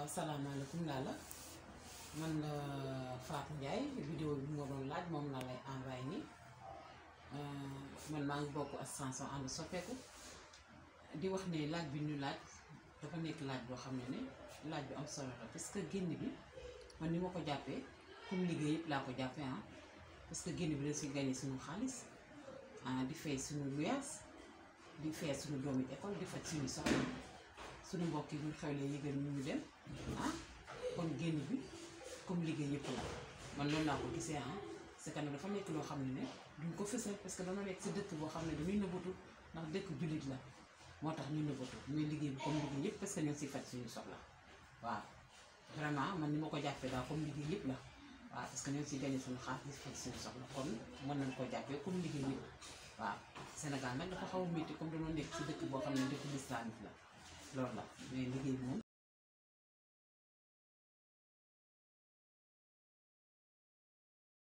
waaw salaamaaleykum Lalla man la Fatou Ndiaye vidéo bi nga doon laaj moom laa lay envoyé nii man maa ngi bokk association ànd soppeeku di wax ne laaj bi ñu laaj dafa nekk laaj boo xam ne ne laaj bi am solo la parce que génn bi man ni ma ko jàppee comme liggéey yëpp laa ko jàppee ah parce que génn bi dañ si gagné suñu xaalis ah di fay suñu luyaas di fay suñu doomi école di faj suñu soxla suñu mbokk yi ñu xewlee yëgal ñu ñu dem ah kon génn bi comme liggéey yëpp la man loolu laa ko gisee ah c'est que nag dafa nekk loo xam ne ne duñ ko fësal parce que dama nekk si dëkk boo xam ne dañuy nëbbatu ndax dëkk jullit la moo tax ñu nëbbatu muy liggéey bi comme liggéey yëpp parce que ñoo si faj suñu soxla waaw vraiment man ni ma ko jàppee daal comme liggéey yëpp la waaw parce que ñoo si gagné suñu xaalis di faj suñu soxla kon mën nañ ko jàppee comme liggéey yëpp waaw Sénégal nag dafa xaw a métti comme dañoo nekk si dëkk boo xam ne dëkk lislaamit la loolu la mais liggéey bi moom